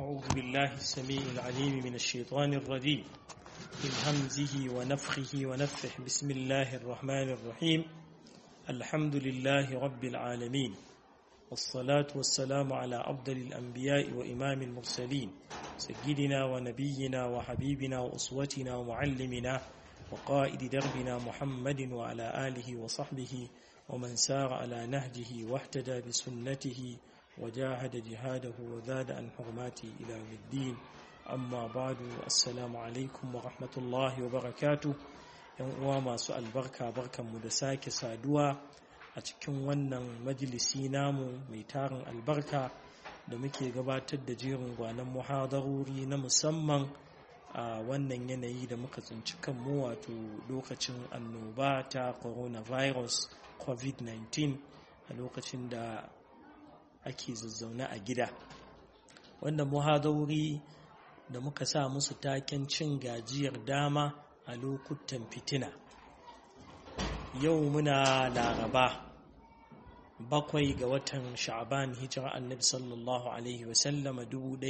أعوذ بالله السميع العليم من الشيطان الرجيم من همزه ونفخه ونفخه بسم الله الرحمن الرحيم الحمد لله رب العالمين والصلاة والسلام على أفضل الأنبياء وإمام المرسلين سيدنا ونبينا وحبيبنا وأسوتنا ومعلمنا وقائد دربنا محمد وعلى آله وصحبه ومن سار على نهجه واهتدى بسنته وجاهد جهاده وزاد عن حرماته إلى يوم الدين أما بعد السلام عليكم ورحمة الله وبركاته yan uwa masu albarka barkanmu da sake saduwa a cikin wannan majalisi namu mai tarin albarka da muke gabatar da jerin gwanon muhadarori na musamman a wannan yanayi da muka tsinci kanmu wato lokacin annoba ta coronavirus covid-19 a lokacin da ake zazzaune a gida wannan muhadarori da muka sa musu taken cin gajiyar dama a lokutan fitina yau muna laraba bakwai ga watan sha'ban hijira annabi sallallahu alaihi wasallama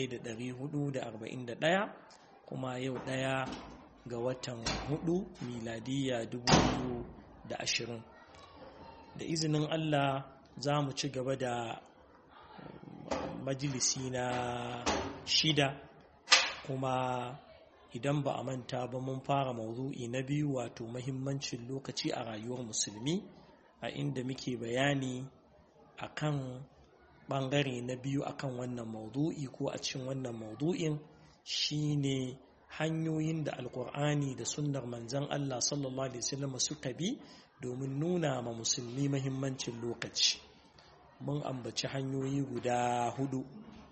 1441 kuma yau daya ga watan hudu miladiyya 2020 da izinin allah za mu ci gaba da majalisi na shida kuma idan ba a manta ba mun fara maudu'i na biyu wato mahimmancin lokaci a rayuwar musulmi a inda muke bayani akan bangare na biyu akan wannan maudu'i ko a cikin wannan maudu'in shine hanyoyin da alkur'ani da sunnar manzon Allah sallallahu alaihi wasallam suka bi domin nuna ma musulmi mahimmancin lokaci mun ambaci hanyoyi guda hudu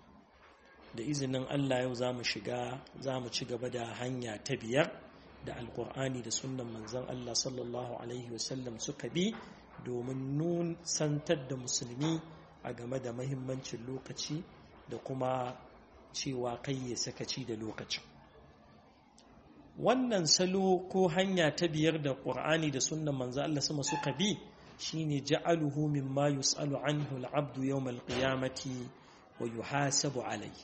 da izinin Allah yau za mu shiga za mu ci gaba da hanya ta biyar da alkur'ani da sunan manzon Allah sallallahu alaihi wasallam suka bi domin nun santar da musulmi a game da mahimmancin lokaci da kuma cewa kai ya sakaci da lokacin wannan salo ko hanya ta biyar da ƙur'ani da sunan manzon Allah sama suka bi shine ja'aluhu mimma yus'alu anhu al-'abdu yawm al-qiyamati wa yuhasabu alayhi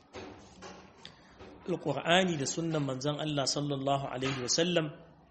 alqur'ani da sunnan manzon Allah sallallahu alaihi wasallam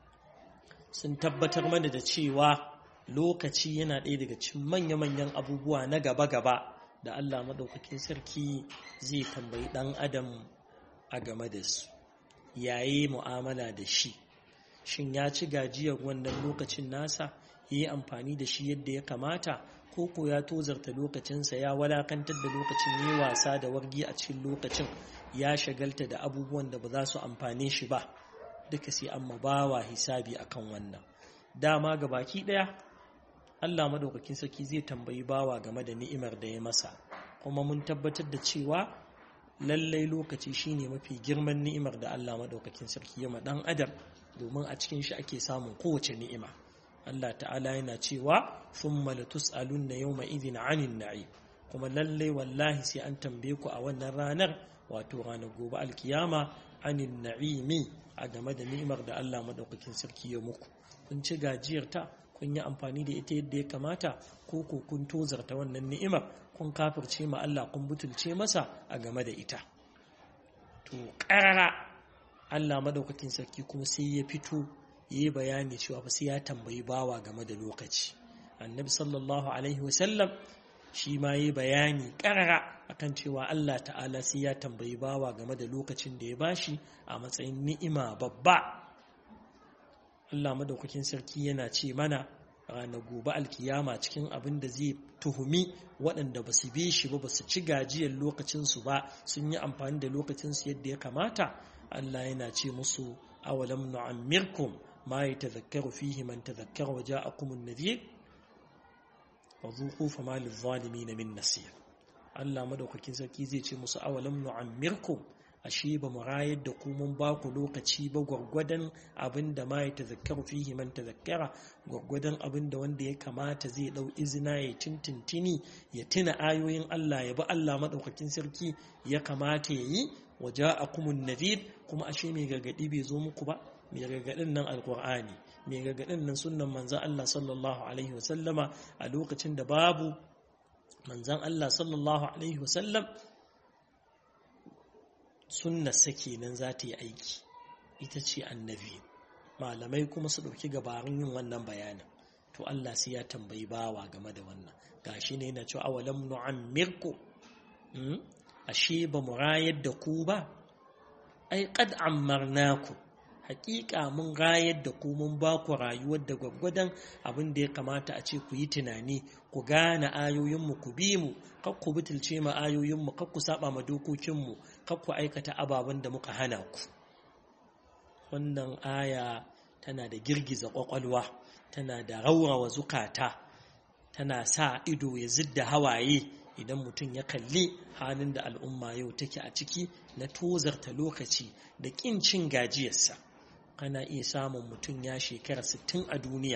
sun tabbatar mana da cewa lokaci yana ɗaya daga cikin manya-manyan abubuwa na gaba-gaba da Allah madaukakin sarki zai tambayi ɗan adam a game da su yayi mu'amala da shi shin ya ci gajiyar wannan lokacin nasa yi amfani da shi yadda ya kamata ko ko ya tozarta lokacinsa ya walakantar da lokacin yi wasa da wargi a cikin lokacin ya shagalta da abubuwan da ba za su amfane shi ba duka sai an bawa hisabi akan wannan dama ga baki daya Allah madaukakin sarki zai tambayi bawa game da ni'imar da ya masa kuma mun tabbatar da cewa lallai lokaci shine mafi girman ni'imar da Allah madaukakin sarki ya ma dan adam domin a cikin shi ake samun kowace ni'ima Allah ta'ala yana cewa thumma latus'alunna yawma idhin 'anil na'im kuma lalle wallahi sai an tambaye ku a wannan ranar wato ranar gobe alkiyama 'anil na'imi a game da ni'imar da Allah madaukakin sarki ya muku kun ci gajiyar ta kun yi amfani da ita yadda ya kamata ko ko kun tozarta wannan ni'imar kun kafirce ma Allah kun butulce masa a game da ita to ƙarara Allah madaukakin sarki kuma sai ya fito yi bayani cewa fa sai ya tambayi bawa game da lokaci annabi sallallahu alaihi wasallam shi ma yi bayani karara akan cewa Allah ta'ala sai ya tambayi bawa game da lokacin da ya bashi a matsayin ni'ima babba Allah madaukakin sarki yana ce mana ranar gobe alkiyama cikin abin da zai tuhumi waɗanda ba su bi shi ba ba su ci gajiyar lokacinsu ba sun yi amfani da lokacinsu yadda ya kamata Allah yana ce musu awalam nu'ammirkum ما يتذكر فيه من تذكر وجاءكم النذير وذوقوا فما للظالمين من نصير Allah madaukakin sarki zai ce musu awalam nu'ammirkum ashe ba mu rayar da ku mun ba ku lokaci ba gwargwadon abin da ma ya tazakkaru fihi man tazakkara gwargwadon abin da wanda ya kamata zai dau izina ya tintintini ya tuna ayoyin Allah ya bi Allah madaukakin sarki ya kamata ya yi wa ja'akumun nadhir kuma ashe mai gargadi bai zo muku ba mai gargadin nan alkur'ani mai gargadin nan sunnan manzan Allah sallallahu alaihi wasallama a lokacin da babu manzan Allah sallallahu alaihi wasallam sunnarsa kenan za ta yi aiki ita ce annabi malamai kuma su ɗauki gabarin yin wannan bayanin to Allah sai ya tambayi bawa game da wannan gashi ne yana cewa awalam nu'ammirku ashe ba mu rayar da ku ba ai qad ammarnaku hakika mun rayar da ku mun ba ku rayuwar da gwaggwadon abin da ya kamata a ce ku yi tunani ku gane ayoyinmu ku bi mu kar ku butulce ma ayoyinmu kar ku saba ma dokokinmu kar ku aikata ababen da muka hana ku wannan aya tana da girgiza kwakwalwa tana da raurawa zukata tana sa ido ya zidda hawaye idan mutum ya kalli halin da al'umma yau take a ciki na tozarta lokaci da ƙin cin gajiyarsa kana iya samun mutum ya shekara 60 a duniya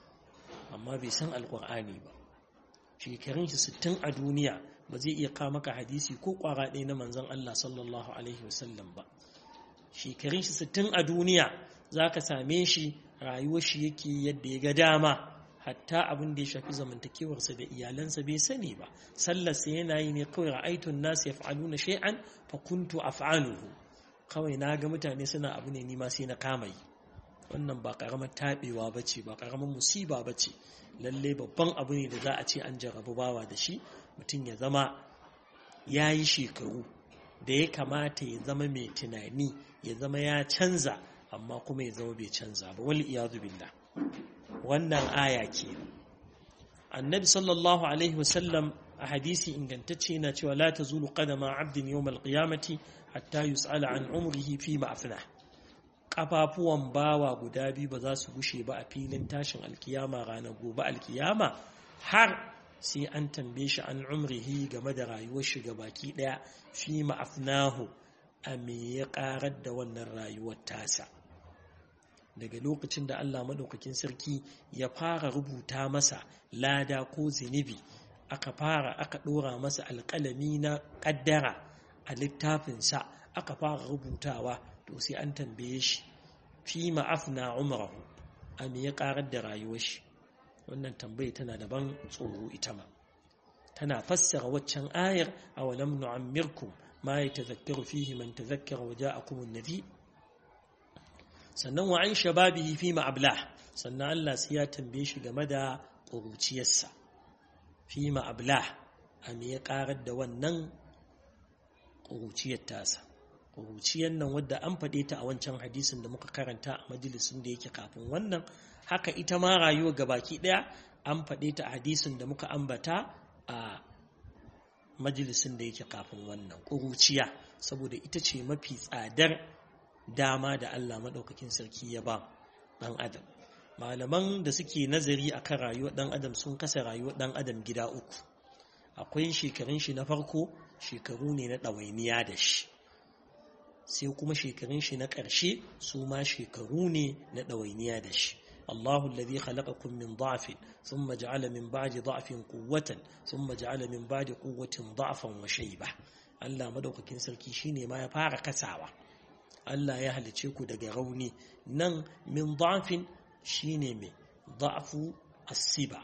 amma bai san alkur'ani ba shekarun shi 60 a duniya ba zai iya kawo maka hadisi ko kwara ɗaya na manzon Allah sallallahu alaihi wasallam ba shekarun shi 60 a duniya za ka same shi rayuwar shi yake yadda ya ga dama hatta abin da ya shafi zamantakewarsa da iyalansa bai sani ba sallarsa yana yi ne kawai ra'aitun nasu ya fa'aluna shay'an fa kuntu af'aluhu kawai na ga mutane suna abu ne nima sai na kama yi wannan ba karamar taɓewa ba ce ba karamar musiba ba ce lalle babban abu ne da za a ce an jarabu bawa da shi mutum ya zama ya yi shekaru da ya kamata ya zama mai tunani ya zama ya canza amma kuma ya zama bai canza ba wal iyadu billah wannan aya ke annabi sallallahu alaihi wasallam a hadisi ingantacce yana cewa la tazulu qadama abdin yawm alqiyamati hatta yus'ala an umrihi fi ma afna kafafuwan bawa guda biyu ba za su gushe ba a filin tashin alkiyama ranar gobe alkiyama har sai an tambaye shi an umrihi game da rayuwar shi baki daya fi ma afnahu a me ya karar da wannan rayuwar tasa daga lokacin da Allah maɗaukakin sarki ya fara rubuta masa lada ko zinubi aka fara aka ɗora masa alƙalami na ƙaddara a littafinsa aka fara rubutawa to sai an tambaye shi fi ma'afna umrahu a me ya ƙarar da rayuwar shi wannan tambayi tana daban tsoro ita ma tana fassara waccan ayar a walam nu'ammirkum ma yatazakkaru fihi man tazakkara wa ja'akum an-nabi sannan wa an shababihi fi ma'ablah sannan Allah sai ya tambaye shi game da ƙuruciyarsa fi ma'ablah a me ya ƙarar da wannan ƙuruciyar tasa ƙuruciyar nan wadda an faɗe ta a wancan hadisin da muka karanta a majalisun da yake kafin wannan haka ita ma rayuwa gabaki ɗaya an faɗe ta a hadisin da muka ambata a majalisun da yake kafin wannan ƙuruciya saboda ita ce mafi tsadar dama da Allah maɗaukakin sarki ya ba ɗan adam malaman da suke nazari akan rayuwar ɗan adam sun kasa rayuwar ɗan adam gida uku akwai shekarun shi na farko shekaru ne na ɗawainiya da shi sai kuma shekarun shi na ƙarshe su ma shekaru ne na ɗawainiya da shi الله الذي خلقكم من ضعف ثم جعل من بعد ضعف قوة ثم جعل من بعد قوة ضعفا وشيبة Allah madaukakin sarki shine ma ya fara kasawa Allah ya halice ku daga rauni nan min da'fin shine mai da'fu as-siba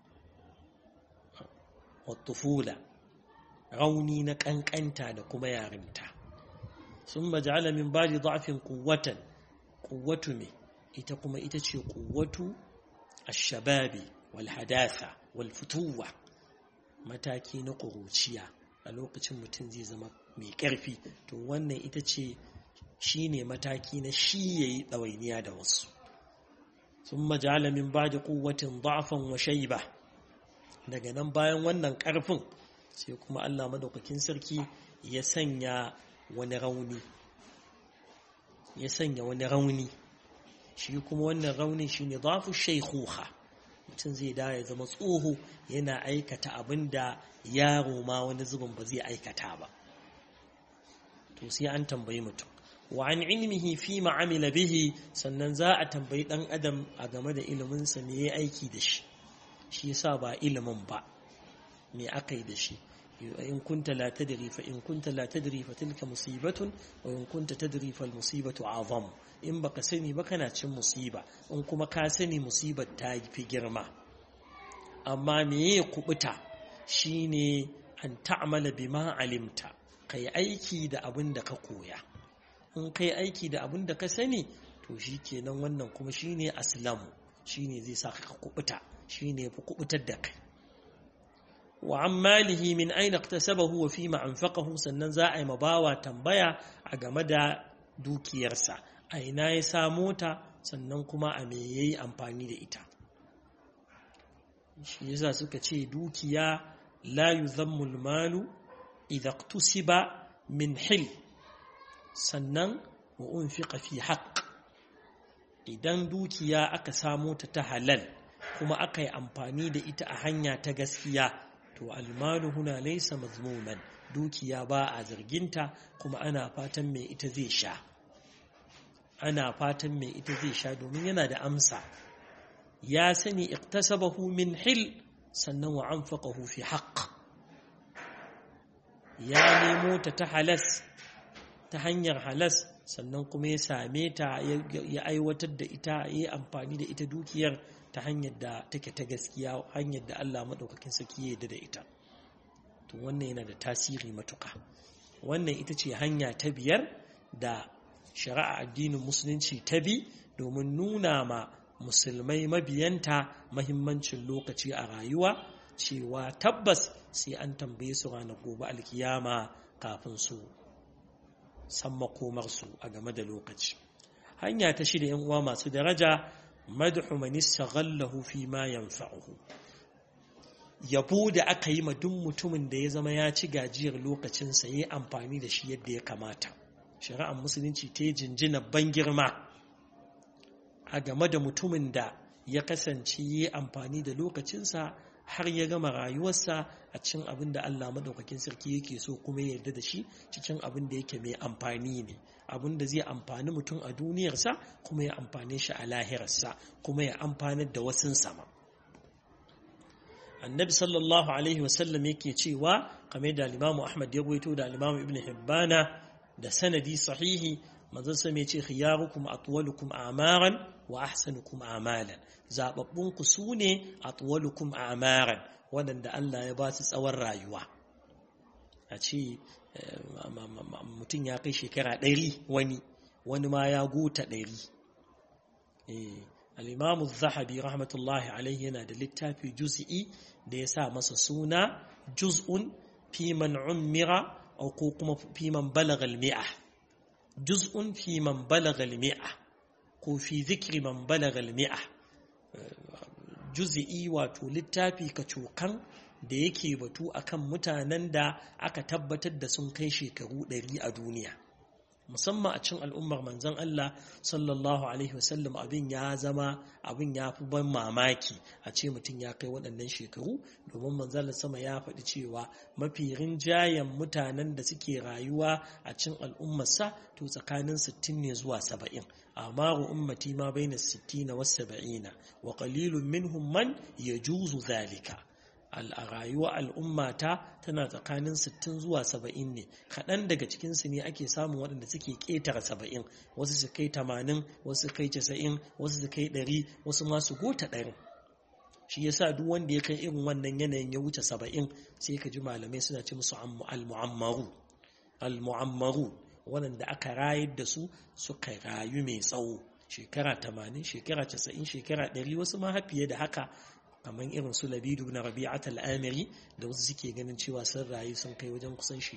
wa tufula rauni na kankanta da kuma yarinta thumma ja'ala min ba'di da'fin quwwatan quwwatu me ita kuma ita ce quwwatu ash-shababi wal hadatha wal futuwa mataki na ƙuruciya a lokacin mutum zai zama mai ƙarfi to wannan ita ce shi ne mataki na shi ya yi ɗawainiya da wasu sun majala min ba da ƙuwatin da'afan wa shaiba daga nan bayan wannan ƙarfin sai kuma allah madaukakin sarki ya sanya wani rauni ya sanya wani rauni shi kuma wannan rauni shi ne zafi shaikuha mutum zai da ya zama tsoho yana aikata abin da yaro ma wani zubin ba zai aikata ba to sai an tambayi mutum wa an ilmihi fi ma'amila bihi sannan za a tambayi dan adam a game da iliminsa me ya aiki da shi shi yasa ba ilimin ba me aka yi da shi in kunta la tadri fa in kunta la tadri fa tilka musibatun wa in kunta tadri fa musibatu azam in baka sani ba kana cin musiba in kuma ka sani musibar ta fi girma amma me ya kubuta shine an ta'mala bima alimta kai aiki da abin da ka koya in kai aiki da abin da ka sani to shi kenan wannan kuma shine aslamu shine zai sa ka kubuta shine fi kubutar da kai wa an malihi min aina iktasabahu wa fima anfaqahu sannan za a yi mabawa tambaya a game da dukiyarsa a ina ya samo ta sannan kuma a me yayi amfani da ita shi yasa suka ce dukiya la yuzammu malu idza iktusiba min hil sannan wa unfiqa fi haqq idan dukiya aka samo ta ta halal kuma aka yi amfani da ita a hanya ta gaskiya to almalu huna laysa mazmuman dukiya ba a zarginta kuma ana fatan mai ita zai sha ana fatan mai ita zai sha domin yana da amsa ya sani iktasabahu min hil sannan wa anfaqahu fi haqq ya nemo ta ta halas ta hanyar halas sannan kuma ya same ta ya aiwatar da ita ya yi amfani da ita dukiyar ta hanyar da take ta gaskiya hanyar da Allah maɗaukakin saki ya yarda da ita to wannan yana da tasiri matuƙa wannan ita ce hanya ta biyar da shari'a addinin musulunci ta bi domin nuna ma musulmai mabiyanta mahimmancin lokaci a rayuwa cewa tabbas sai an tambaye su ranar gobe alkiyama kafin su san makomarsu a game da lokaci hanya ta shida yan uwa masu daraja madhu man istaghallahu fi ma yanfa'uhu yabo da aka yi ma duk mutumin da ya zama ya ci gajiyar lokacinsa ya yi amfani da shi yadda ya kamata shari'ar musulunci ta yi jinjina ban girma a game da mutumin da ya kasance ya yi amfani da lokacinsa har ya gama rayuwarsa a cikin abin da Allah maɗaukakin sarki yake so kuma ya yarda da shi cikin abin da yake mai amfani ne abin da zai amfani mutum a duniyarsa kuma ya amfane shi a lahirarsa kuma ya amfanar da wasun sama annabi sallallahu alaihi wasallam yake cewa kamar da limamu ahmad ya gwaito da limamu ibn hibbana da sanadi sahihi manzon sa mai ce khiyarukum atwalukum amaran wa ahsanukum amalan zababbun ku sune atwalukum amaran wadanda Allah ya ba su tsawon rayuwa a ce mutum ya kai shekara ɗari wani wani ma ya gota ɗari al'imamu zahabi rahmatullahi alaihi yana da littafi juz'i da ya sa masa suna juz'un fiman ummira ko kuma fiman balagal mi'a juz'un fiman balagal mi'a ko fi zikri man balagal mi'a juz'i wato littafi kacokan da yake batu akan mutanen da aka tabbatar da sun kai shekaru ɗari a duniya musamman a cin al'ummar manzon Allah sallallahu alaihi wasallam abin ya zama abin ya fi ban mamaki a ce mutum ya kai waɗannan shekaru domin manzon sama ya faɗi cewa mafi rinjayen mutanen da suke rayuwa a cin al'ummarsa to tsakanin 60 ne zuwa 70 amma wa ummati ma baina 60 wa 70 wa qalilun minhum man yajuzu zalika a rayuwa al'ummata tana tsakanin 60 zuwa 70 ne kaɗan daga cikinsu ne ake samun waɗanda suke ƙetare 70 wasu su kai 80 wasu kai 90 wasu su kai 100 wasu ma su gota 100 shi yasa duk wanda ya kai irin wannan yanayin ya wuce 70 sai ka ji malamai suna ce musu al-mu'ammaru al-mu'ammaru waɗanda aka rayar da su suka rayu mai tsawo shekara 80 shekara 90 shekara 100 wasu ma fiye da haka kamar irin su labidu na rabi'at al'amiri da wasu suke ganin cewa sun rayu sun kai wajen kusan shi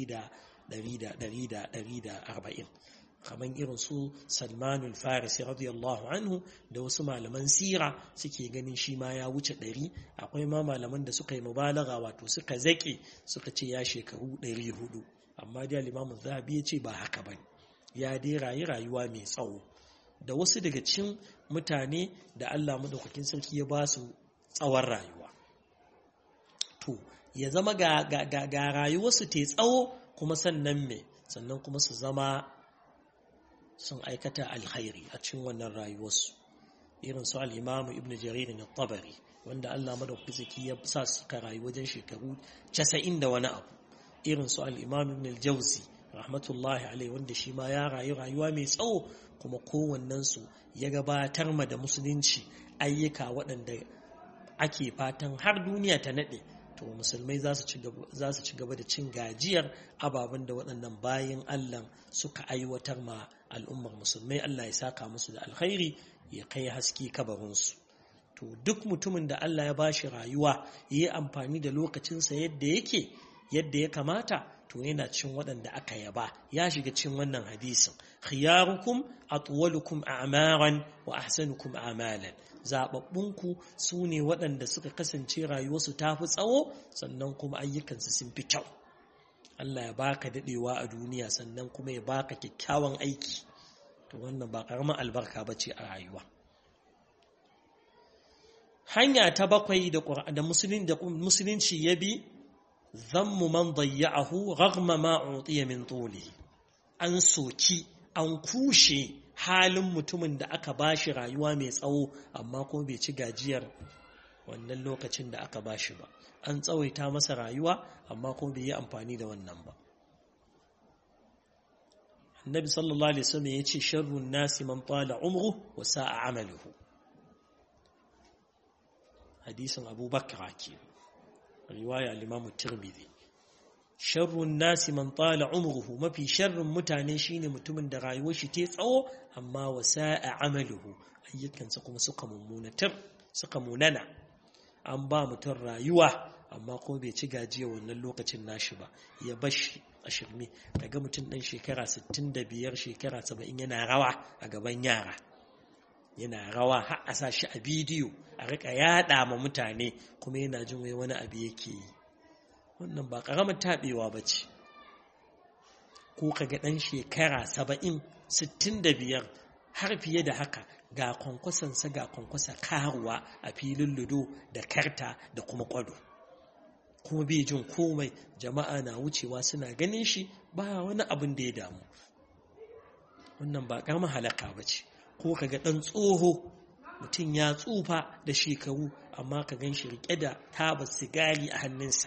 140 kamar irin su salmanul farisi radiyallahu anhu da wasu malaman sira suke ganin shi ma ya wuce 100 akwai ma malaman da suka yi mubalaga wato suka zaƙe suka ce ya shekaru 400 amma dai limamin zahabi ya ce ba haka ba ya dai rayu rayuwa mai tsawo da wasu daga cikin mutane da Allah madaukakin sarki ya ba su tsawon rayuwa to ya zama ga, ga, ga, ga rayuwarsu ta tsawo kuma sannan me sannan kuma su zama sun aikata alkhairi a cikin wannan rayuwarsu irin su al'imamu ibn jarir na tabari wanda Allah madaukaki ya sa suka rayu wajen shekaru 90 da wani abu irin su al'imamu ibn al-jauzi rahmatullahi alaihi wanda shi ma ya rayu rayuwa mai tsawo kuma kowannensu ya gabatar ma da musulunci ayyuka waɗanda ake fatan har duniya ta naɗe to to musulmai za su ci gaba da cin gajiyar ababen da waɗannan bayan Allah suka aiwatar ma al'ummar musulmai Allah ya saka musu da alkhairi ya kai haske kabarinsu to duk mutumin da Allah ya bashi rayuwa ya yi amfani da lokacinsa yadda yake yadda ya kamata to yana cin waɗanda aka yaba ya shiga cin wannan hadisin khiyarukum atwalukum a'maran wa ahsanukum amalan zababbunku su ne waɗanda suka kasance rayuwarsu ta fi tsawo sannan kuma ayyukansu sun fi kyau Allah ya baka dadewa a duniya sannan kuma ya baka kyakkyawan aiki to wannan ba karamar albarka bace a rayuwa hanya ta bakwai da musulunci ya bi zammu man dayya'ahu raghma ma utiya min tuli an soki an kushe halin mutumin da aka bashi rayuwa mai tsawo amma kuma bai ci gajiyar wannan lokacin da aka bashi ba an tsawaita masa rayuwa amma kuma bai yi amfani da wannan ba annabi sallallahu alaihi wasallam ya ce sharrun nasi man tala umru wa sa'a amaluhu hadisin abubakar ke riwaya al-imamu tirmidhi sharrun nasi man tala umruhu mafi sharrin mutane shine mutumin da rayuwar shi ta tsawo amma wa sa'a amaluhu ayyukansa kuma suka mummunatar suka munana an ba mutum rayuwa amma kuma bai ci gajiya wannan lokacin nashi ba ya bashi a shirme daga mutum ɗan shekara 65 shekara 70 yana rawa a gaban yara yana rawa har a sa shi a bidiyo a rika yada ma mutane kuma yana jin wai wani abu yake yi wannan ba karamar taɓewa ba ce ko kaga ɗan shekara saba'in sittin da biyar har fiye da haka ga kwankwasansa ga kwankwasa karuwa a filin ludo da karta da kuma kwado kuma bai jin komai jama'a na wucewa suna ganin shi ba wani abin da ya damu wannan ba karamar halaka ba ce ko kaga ɗan tsoho mutum ya tsufa da shekaru amma ka gan shi riƙe da tabar sigari a hannunsa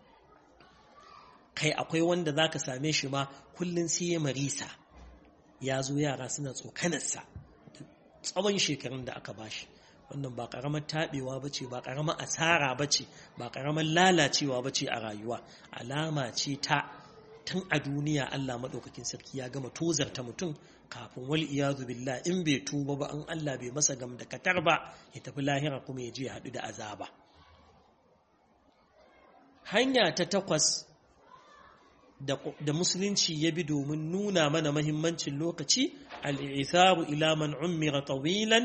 kai akwai wanda za ka same shi ma kullum sai ya marisa ya zo yara suna tsokanarsa tsawon shekarun da aka bashi wannan ba ƙaramar taɓewa ba ce ba ƙaramar asara ba ce ba ƙaramar lalacewa ba ce a rayuwa alama ce ta tun a duniya Allah maɗaukakin sarki ya gama tozarta mutum kafin wal iyazu billah in bai tuba ba an Allah bai masa gam da katar ba ya tafi lahira kuma ya je ya haɗu da azaba hanya ta takwas da musulunci ya bi domin nuna mana mahimmancin lokaci al'itharu ila man ummira tawilan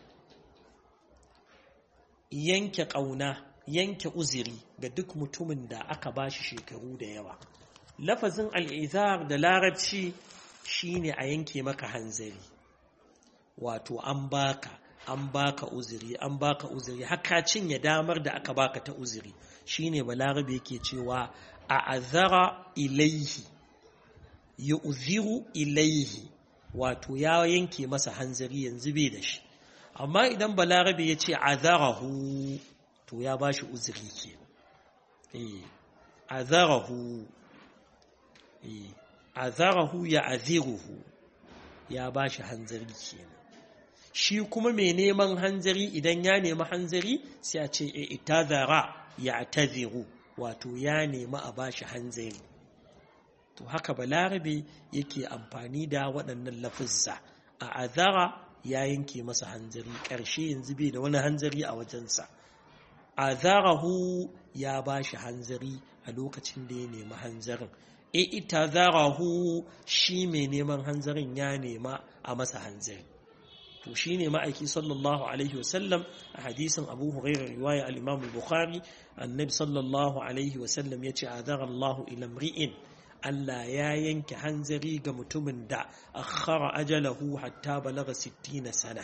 yanke ƙauna yanke uziri ga duk mutumin da aka bashi shekaru da yawa lafazin al'izar da larabci shine a yanke maka hanzari wato an baka an baka uzuri an baka uzuri haka cinye damar da aka baka ta uzuri shine balarabe yake cewa a azara ilaihi ya uziru ilaihi wato ya yanke masa hanzari yanzu bai da shi amma idan balarabe ya ce azarahu to ya ba shi uzuri ke eh azarahu eh azarahu ya aziruhu ya ba shi hanzari kenan shi kuma mai neman hanzari idan ya nemi hanzari sai a ce e itazara ya taziru wato ya nemi a bashi hanzari to haka balarabe yake amfani da waɗannan lafizza a azara ya yanke masa hanzari ƙarshe yanzu bai da wani hanzari a wajensa azarahu ya bashi hanzari a lokacin da ya nemi hanzarin e ita zarahu shi mai neman hanzarin ya nema a masa hanzari to shi ne ma'aiki sallallahu alaihi wasallam a hadisin abu hurairar riwaya al-imam bukhari annabi sallallahu alaihi wasallam ya ce azara allahu ilamri'in Allah ya yanke hanzari ga mutumin da akhara ajalahu hatta balaga 60 sana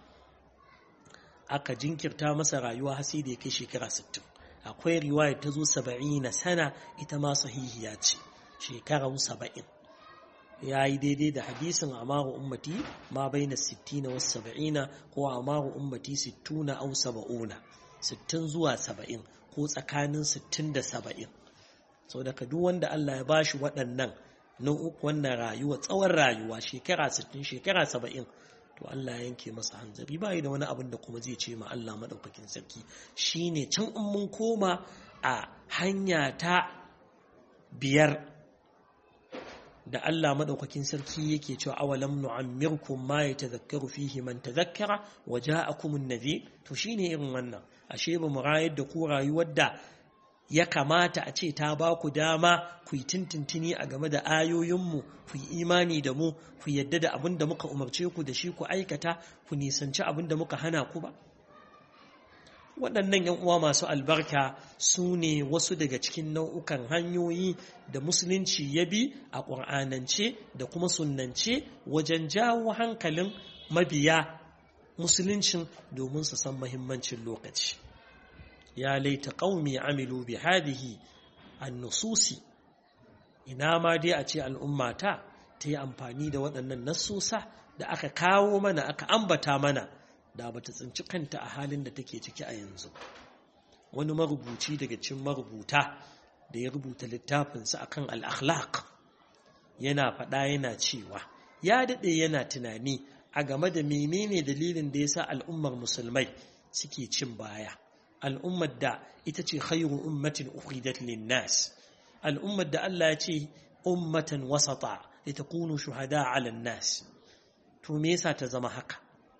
aka jinkirta masa rayuwa har sai da ya kai shekara 60 akwai riwaya ta zo 70 sana ita ma sahihiya ce shekara 70 ya yi daidai da hadisin amaru ummati ma bai na 60 wasu 70 ko amaru ummati 60 au 70 60 zuwa 70 ko tsakanin 60 da 70 sau daga duk wanda Allah ya bashi waɗannan nau'uk wannan rayuwa tsawon rayuwa shekara 60 shekara 70 to Allah ya yanke masa hanzari ba da wani abin da kuma zai ce ma Allah maɗaukakin sarki shine can in mun koma a hanya ta biyar da Allah madaukakin sarki yake cewa awalam nu'ammirkum ma yatadhakkaru fihi man tadhakkara wa ja'akumun nadhir to shine irin wannan ashe ba mu rayar da ku rayuwar da ya kamata a ce ta ba ku dama ku yi tintintini a game da ayoyinmu ku yi imani da mu ku yadda da abin da muka umarce ku da shi ku aikata ku nisanci abin da muka hana ku ba waɗannan ‘yan uwa masu albarka su ne wasu daga cikin nau'ukan hanyoyi da musulunci ya bi a ƙur'anance da kuma sunnance wajen jawo hankalin mabiya musuluncin domin su san mahimmancin lokaci ya laita ƙaumi amilu bi hadihi annususi ina ma dai a ce al'ummata ta yi amfani da waɗannan nassosa da aka kawo mana aka ambata mana da bata tsinci kanta a halin da take ciki a yanzu wani marubuci daga cikin marubuta da ya rubuta littafinsa akan al-akhlaq yana faɗa yana cewa ya daɗe yana tunani a game da menene dalilin da yasa al'ummar musulmai suke cin baya al'ummar da ita ce khairu ummatin ukhridat lin-nas al'ummar da Allah ya ce ummatan wasata litakunu shuhada 'ala nas to me yasa ta zama haka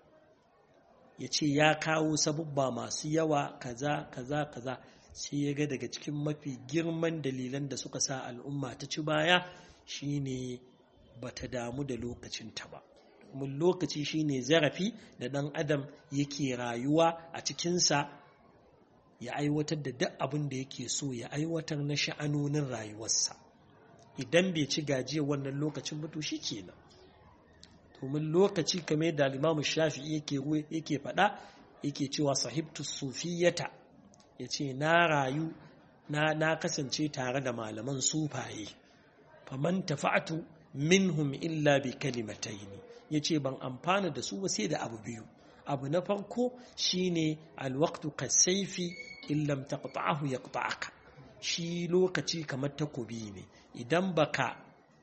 ya ce ya kawo sabubba masu yawa kaza kaza kaza sai ya ga daga cikin mafi girman dalilan da suka sa al'umma ta ci baya shine ba ta damu da lokacinta ba mun lokaci shine zarafi da ɗan adam yake rayuwa a cikinsa ya aiwatar da duk abin da yake so ya aiwatar na sha'anonin rayuwarsa idan bai ci gajiyar wannan lokacin ba to shi kenan domin lokaci kamar da limamu shafi'i yake yake faɗa yake cewa sahibtu sufiyata ya ce na rayu na, na kasance tare da malaman sufaye faman tafa'atu minhum illa bi kalimataini ya ce ban amfana da su ba sai da abu biyu abu na farko shine alwaqtu kasaifi illam taqta'ahu yaqta'aka shi lokaci kamar takobi ne idan baka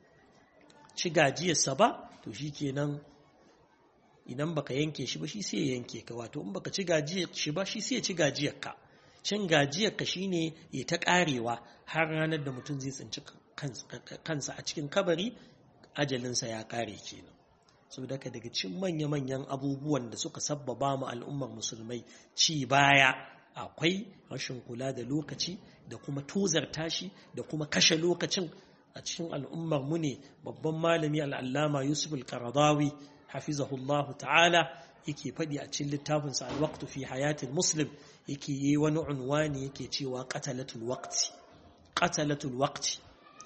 ci gajiyarsa ba to shi kenan idan baka yanke shi ba shi sai ya yanke ka wato in baka ci gajiyar shi ba shi sai ya ci gajiyar ka cin gajiyar ka shine ya ta karewa har ranar da mutum zai tsinci kansa a cikin kabari ajalinsa ya kare kenan saboda ka daga cikin manya-manyan abubuwan da suka sabbaba mu al'ummar musulmai ci baya akwai rashin kula da lokaci da kuma tozarta shi da kuma kashe lokacin a cikin al'ummar mu ne babban malami al'allama yusuf al-qaradawi hafizahullah ta'ala yake faɗi a cikin littafinsa al-waqtu fi hayatin muslim yake yi wani unwani yake cewa qatalatul waqti qatalatul waqti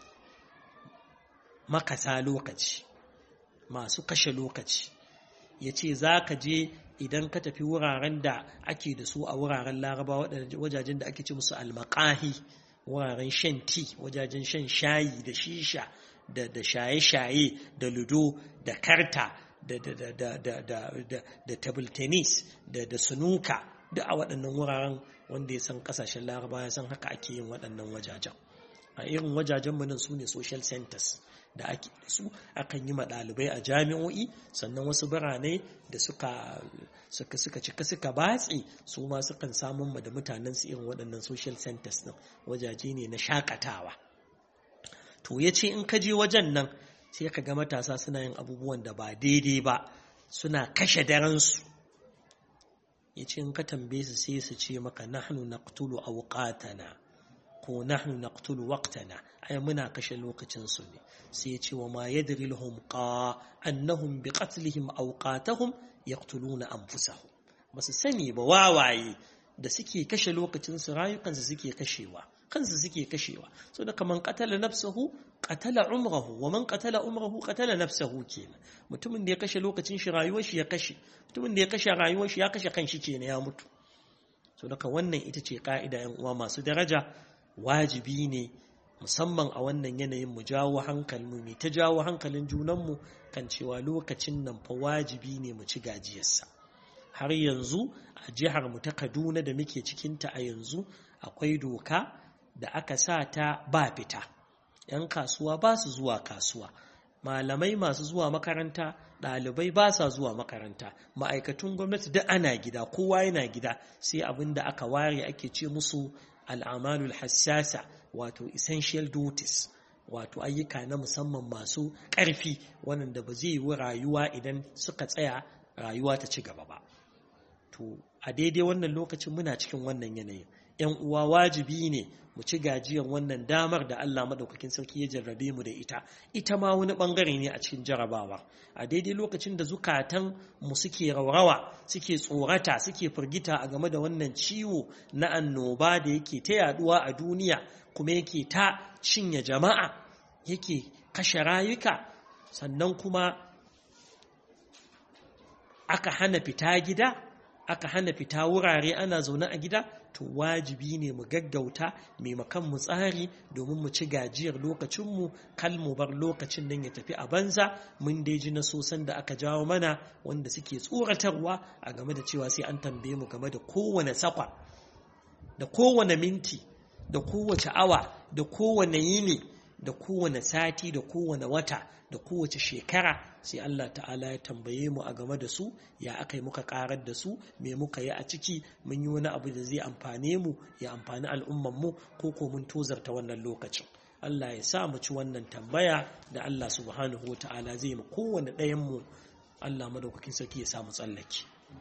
makasa lokaci masu kashe lokaci yace zaka je idan ka tafi wuraren da ake da su a wuraren laraba wajajen da ake ce musu al-maqahi wuraren shan ti wajajen shan shayi da shisha da shaye-shaye da ludo da karta da table tennis da sunuka duk a waɗannan wuraren wanda ya san ƙasashen laraba ya san haka ake yin waɗannan wajajen a irin wajajen nan su ne social centers da ake su akan yi ɗalibai a jami'o'i sannan wasu birane da suka suka suka cika suka batse su ma sukan samun ma da mutanen su irin waɗannan social centers din wajaje ne na shakatawa to ya ce in ka je wajen nan sai ka ga matasa suna yin abubuwan da ba daidai ba suna kashe daransu ya ce in ka tambaye su sai su ce maka nahnu naqtulu awqatana ko nahnu naqtulu waqtana ai muna kashe lokacin su ne sai ya ce wa ma yadri lahum qa annahum bi qatlihim awqatahum yaqtuluna anfusahum basu sani ba wawaye da suke kashe lokacin su rayukansu suke kashewa kansu suke kashewa so da kaman qatala nafsahu qatala umrahu wa man qatala umrahu qatala nafsahu kenan mutumin da ya kashe lokacin shi rayuwar shi ya kashe mutumin da ya kashe rayuwar shi ya kashe kanshi kenan ya mutu so daga wannan ita ce ka'ida yan uwa masu daraja wajibi ne musamman a wannan yanayin mu jawo hankalin mu ta jawo hankalin junanmu kan cewa lokacin nan fa wajibi ne mu ci gajiyarsa har yanzu a jihar mu ta Kaduna da muke cikinta a yanzu akwai doka da aka sa ta ba fita ‘yan kasuwa ba su zuwa kasuwa malamai masu zuwa makaranta ɗalibai ba sa zuwa makaranta ma'aikatun gwamnati duk ana gida kowa yana gida sai abin da aka ware ake ce musu al'amalul hassasa wato essential duties wato ayyuka na musamman masu ƙarfi wanda ba zai yi rayuwa idan suka tsaya rayuwa ta ci gaba ba to a daidai wannan lokacin muna cikin wannan yanayin ‘yan uwa wajibi ne mu ci gajiyar wannan damar da Allah maɗaukakin sarki ya jarrabe mu da ita ita ma wani ɓangare ne a cikin jarabawa a daidai lokacin da zukatan mu suke raurawa suke tsorata suke firgita a game da wannan ciwo na annoba da yake ta yaduwa a duniya kuma yake ta cinye jama'a yake kashe rayuka sannan kuma aka hana fita gida aka hana fita wurare ana zaune a gida to wajibi ne mu gaggauta maimakon mu tsari domin mu ci gajiyar lokacinmu kal mu bar lokacin nan ya tafi a banza mun dai ji nasosan da aka jawo mana wanda suke tsoratarwa a game da cewa sai an tambaye mu game da kowane sakwa da kowane minti da kowace awa da kowane yini da kowane sati da kowane wata da kowace shekara sai Allah ta'ala ya tambaye mu a game da su ya aka yi muka karar da su me muka yi a ciki mun yi wani abu da zai amfane mu ya amfani al'umman mu ko ko mun tozarta wannan lokacin Allah ya sa mu ci wannan tambaya da Allah subhanahu ta'ala zai mu kowane ɗayan mu Allah madaukakin sarki ya sa mu tsallake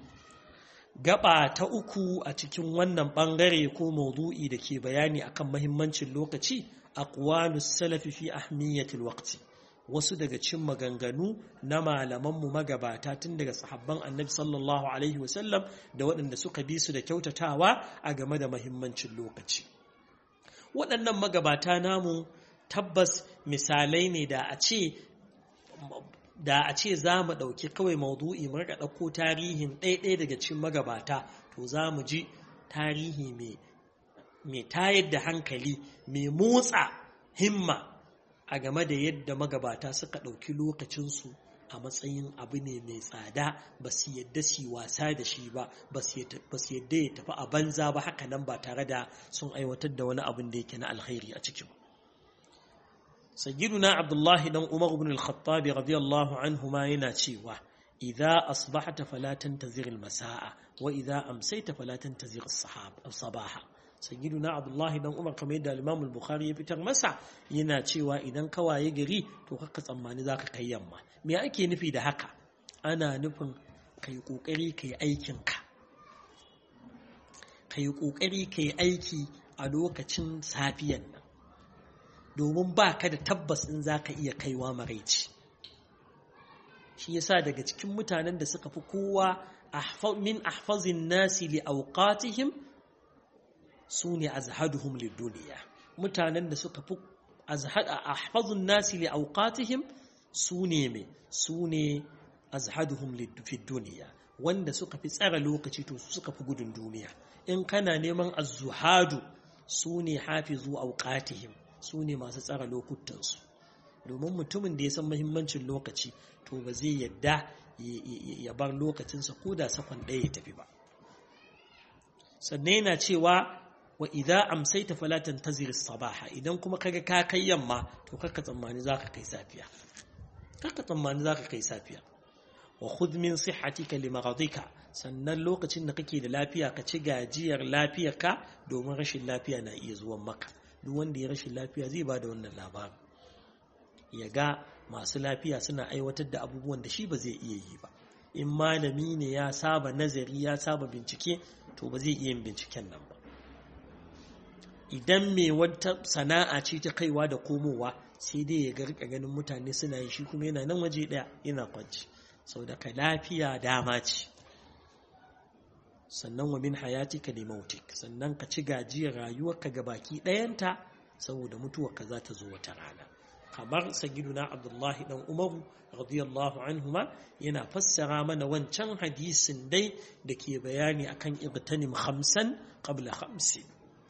gaba ta uku a cikin wannan bangare ko maudu'i da ke bayani akan mahimmancin lokaci aqwalus salafi fi ahmiyatil waqti wasu daga cin maganganu na malamanmu magabata tun daga sahabban annabi sallallahu alaihi wasallam da waɗanda suka bi su da kyautatawa a game da mahimmancin lokaci waɗannan magabata namu tabbas misalai ne da a ce da a ce za mu ɗauki kawai maudu'i mu rika ɗauko tarihin ɗaiɗaya daga cikin magabata to za mu ji tarihi mai tayar da hankali mai motsa himma a game da yadda magabata suka ɗauki lokacinsu a matsayin abu ne mai tsada ba su yadda su wasa da shi ba ba su yadda ya tafi a banza ba haka nan ba tare da sun aiwatar da wani abin da yake na alkhairi a ciki sayyiduna abdullahi dan umar ibn al-khattab radiyallahu anhu ma yana cewa idza asbahta fala tantazir al-masaa wa idza amsayta fala tantazir as-sabaha sayyiduna abdullahi dan umar kamar yadda imam al-bukhari ya fitar masa yana cewa idan ka waye gari to kaka tsammani zaka kai yamma me ake nufi da haka ana nufin kai kokari kai aikin ka kai kokari kai aiki a lokacin safiyan nan domin baka da tabbas in zaka iya kaiwa maraici shi yasa daga cikin mutanen da suka fi kowa min ahfazin nasi li awqatihim su ne azhaduhum liduniya mutanen da suka fi ahfazun nasi li awqatihim su ne me su ne azhaduhum fi duniya wanda suka fi tsara lokaci to su suka fi gudun duniya in kana neman azzuhadu su ne hafizu awqatihim su ne masu tsara lokutansu domin mutumin da ya san muhimmancin lokaci to ba zai yadda ya bar lokacinsa ko da sakon ɗaya ya tafi ba sannan yana cewa wa idza amsayta fala tantazir as-sabaha idan kuma kaga ka kai yamma to kaka tsammani zaka kai safiya kaka tsammani zaka kai safiya wa khudh min sihhatika limaghadika sannan lokacin da kake da lafiya ka ci gajiyar lafiyarka domin rashin lafiya na iya zuwan maka duk wanda ya rashin lafiya zai bada wannan labarin ya ga masu lafiya suna aiwatar da abubuwan da shi ba zai iya yi ba in malami ne ya saba nazari ya saba bincike to ba zai iya yin binciken nan ba idan mai wata sana'a ce ta kaiwa da komowa sai dai ya garka ganin mutane suna yi shi kuma yana nan waje ɗaya yana kwanci sau da ka lafiya dama ce sannan wa min hayatika li mautik sannan ka ci gajiyar rayuwarka ga baki ɗayanta saboda mutuwarka za ta zo wata rana kamar sayyiduna abdullahi dan umaru radiyallahu anhuma yana fassara mana wancan hadisin dai da ke bayani akan igtanim khamsan qabla khamsin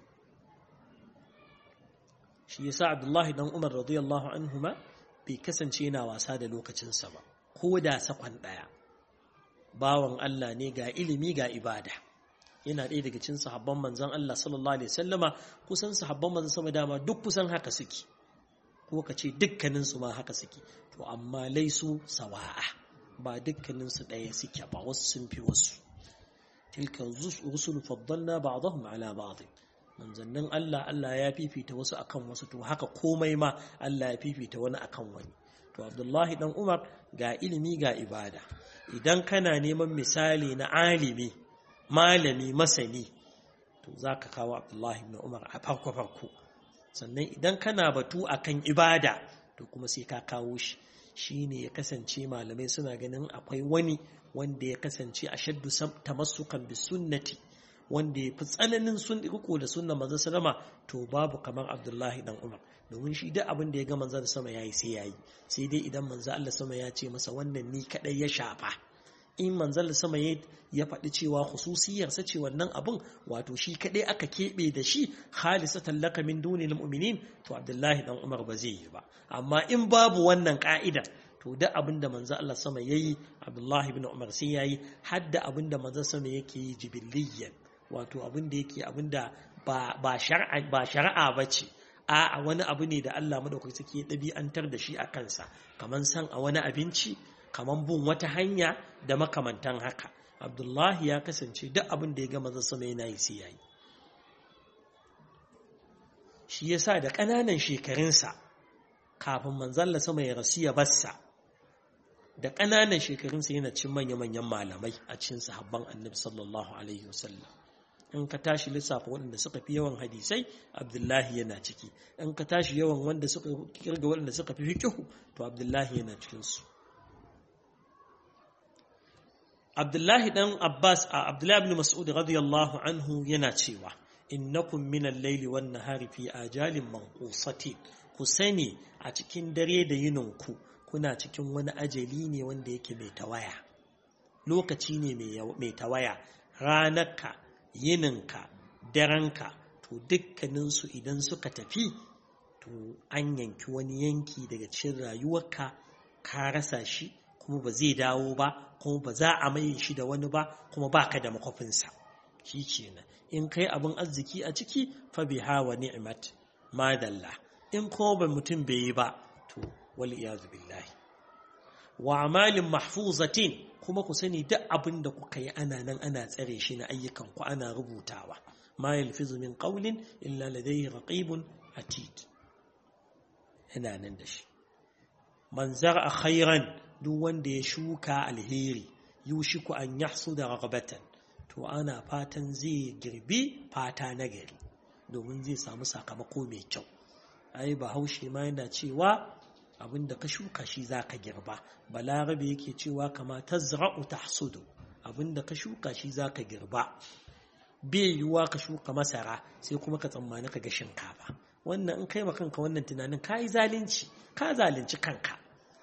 shi yasa abdullahi dan umar radiyallahu anhuma bai kasance yana wasa da lokacinsa ba ko da sakon daya bawan Allah ne ga ilimi ga ibada yana ɗaya daga cikin sahabban manzon Allah sallallahu alaihi wasallama kusan sahabban manzon sama dama duk kusan haka suke ko ka ce dukkanin su ma haka suke to amma laisu sawa'a ba dukkanin su ɗaya suke ba wasu sun fi wasu tilka rusul faddalna ba'dahum ala ba'd manzannin Allah Allah ya fifita wasu akan wasu to haka komai ma Allah ya fifita wani akan wani to Abdullahi dan Umar ga ilimi ga ibada idan kana neman misali na alimi malami masani to zaka kawo Abdullahi ibn Umar a farko farko sannan idan kana batu akan ibada to kuma sai ka kawo shi shine ya kasance malamai suna ganin akwai wani wanda ya kasance a shaddu tamassukan bis sunnati wanda ya fi tsananin sun riko da sunna manzon sallama to babu kamar Abdullahi dan Umar domin shi duk abin da ya ga manzon sama yayi sai yayi sai dai idan manzon Allah sama ya ce masa wannan ni kadai ya shafa in manzon sama ya faɗi cewa khususiyarsa ce wannan abin wato shi kadai aka keɓe da shi khalisatan laka min dunil mu'minin to Abdullahi dan Umar ba zai yi ba amma in babu wannan ka'ida to da abin da manzo Allah sama yayi Abdullahi ibn Umar sai yayi hadda abin da manzo sama yake yi jibiliyan wato abin da yake abin da ba ba shar'a ba shari'a bace a wani abu ne da Allah madaukaki take dabi'antar da shi a kansa kaman san a wani abinci kaman bin wata hanya da makamantan haka Abdullahi ya kasance duk abin da ya ga manzo sama yana yi sai yayi shi yasa da ƙananan shekarunsa kafin manzalla sama ya rasu ya bassa da ƙananan shekarunsa yana cin manya-manyan malamai a cikin sahabban annabi sallallahu alaihi wasallam in ka tashi lissafa waɗanda suka fi yawan hadisai abdullahi yana ciki in ka tashi yawan wanda suka kirga waɗanda suka fi fikihu to abdullahi yana cikinsu abdullahi dan abbas a abdullahi ibn mas'ud radiyallahu anhu yana cewa innakum min al-layli wan nahari fi ajalin manqusatin ku sani a cikin dare da yininku kuna cikin wani ajali ne wanda yake mai tawaya lokaci ne mai tawaya ranarka yininka daranka to dukkaninsu idan suka tafi to an yanki wani yanki daga cikin rayuwarka ka rasa shi kuma ba zai dawo ba kuma ba za a maye shi da wani ba kuma ba ka da makwafinsa shi kenan in kai abin arziki a ciki fa biha wa ni'mat madalla in ko ba mutum bai yi ba to wal iyazu billahi wa amalin mahfuzatin kuma ku sani duk abin da kuka yi ana nan ana tsare shi na ayyukan ku ana rubutawa ma yalfizu min qawlin illa ladayhi raqibun atid yana nan da shi man zar'a khairan duk wanda ya shuka alheri yushiku an yahsuda raghbatan to ana fatan zai girbi fata nagari domin zai samu sakamako mai kyau ai bahaushe ma yana cewa abinda ka shuka shi za ka girba balarabe yake cewa kama tazra'u tahsudu abinda ka shuka shi za ka girba bai yiwuwa ka shuka masara sai kuma ka tsammani ka ga shinkafa wannan in kai ma kanka wannan tunanin ka yi zalunci ka zalunci kanka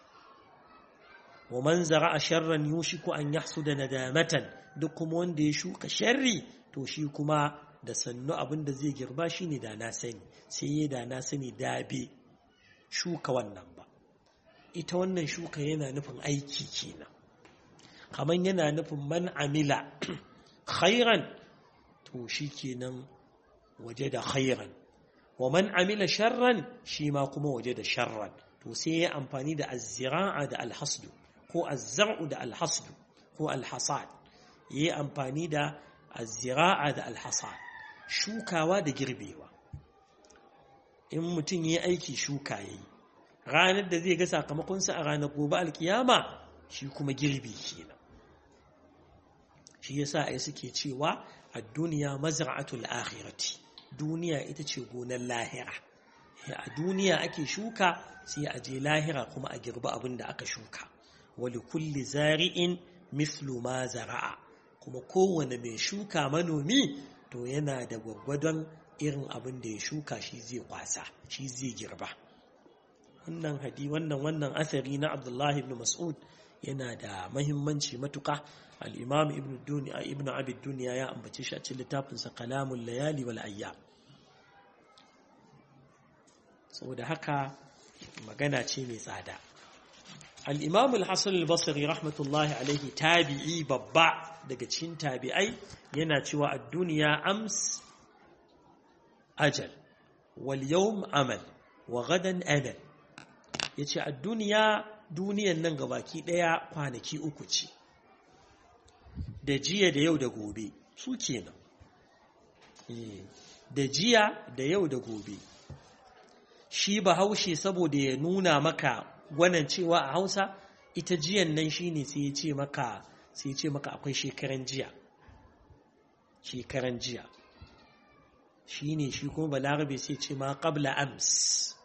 wa man zara'a sharran yushiku an yahsuda nadamatan duk kuma wanda ya shuka sharri to shi kuma da sannu abin da zai girba shi ne da na sani sai ya da na sani dabe shuka wannan ba ita wannan shuka yana nufin aiki kenan kamar yana nufin man amila khairan to shi kenan waje da khairan wa man amila sharran shi ma kuma waje da sharran to sai ya amfani da azzira'a da alhasdu ko azzar'u da alhasdu ko alhasad ya yi amfani da azzira'a da alhasad shukawa da girbewa in mutum ya aiki shuka ya yi ranar da zai ga sakamakonsa a ranar gobe alkiyama shi kuma girbi kenan shi yasa ai suke cewa a duniya mazra'atul akhirati duniya ita ce gonar lahira a duniya ake shuka sai a je lahira kuma a girbi abin da aka shuka wali kulli zari'in mislu ma zara'a kuma kowane mai shuka manomi to yana da gwaggwadon irin abin da ya shuka shi zai kwasa shi zai girba wannan hadi wannan wannan asari na abdullahi ibn mas'ud yana da mahimmanci matuka al-imam ibn duniya ibn abid duniya ya ambace shi a cikin littafinsa kalamul layali wal ayyam saboda haka magana ce mai tsada al-imam al-hasan al-basri rahmatullahi alaihi tabi'i babba daga cikin tabi'ai yana cewa ad-dunya ams ajal wal yawm amal wa gadan amal yace ad-dunya duniyan nan gabaki daya kwanaki uku ce da jiya da yau da gobe su kenan da jiya da yau da gobe shi bahaushe saboda ya nuna maka gwanan cewa a hausa ita jiyan nan shine sai ya ce maka sai ya ce maka akwai shekaran jiya shekaran jiya shine shi kuma balarabe sai ce ma qabla ams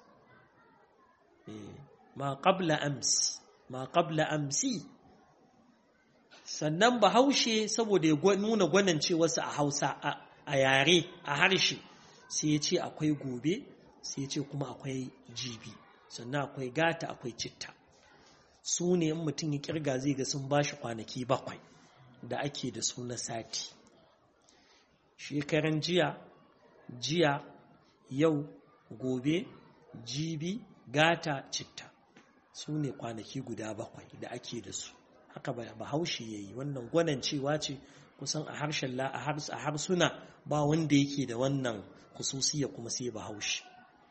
ma qabla ams ma qabla amsi sannan bahaushe saboda ya nuna gwanan cewarsa a hausa a yare a harshe sai ya ce akwai gobe sai ya ce kuma akwai jibi sannan akwai gata akwai citta su ne in mutum ya kirga zai ga sun bashi kwanaki bakwai da ake da su na sati shekaran jiya jiya yau gobe jibi gata citta su ne kwanaki guda bakwai da ake da su haka bahaushe ya yi wannan gwanan cewa ce kusan a harshen a harsuna ba wanda yake da wannan hususiya kuma sai bahaushe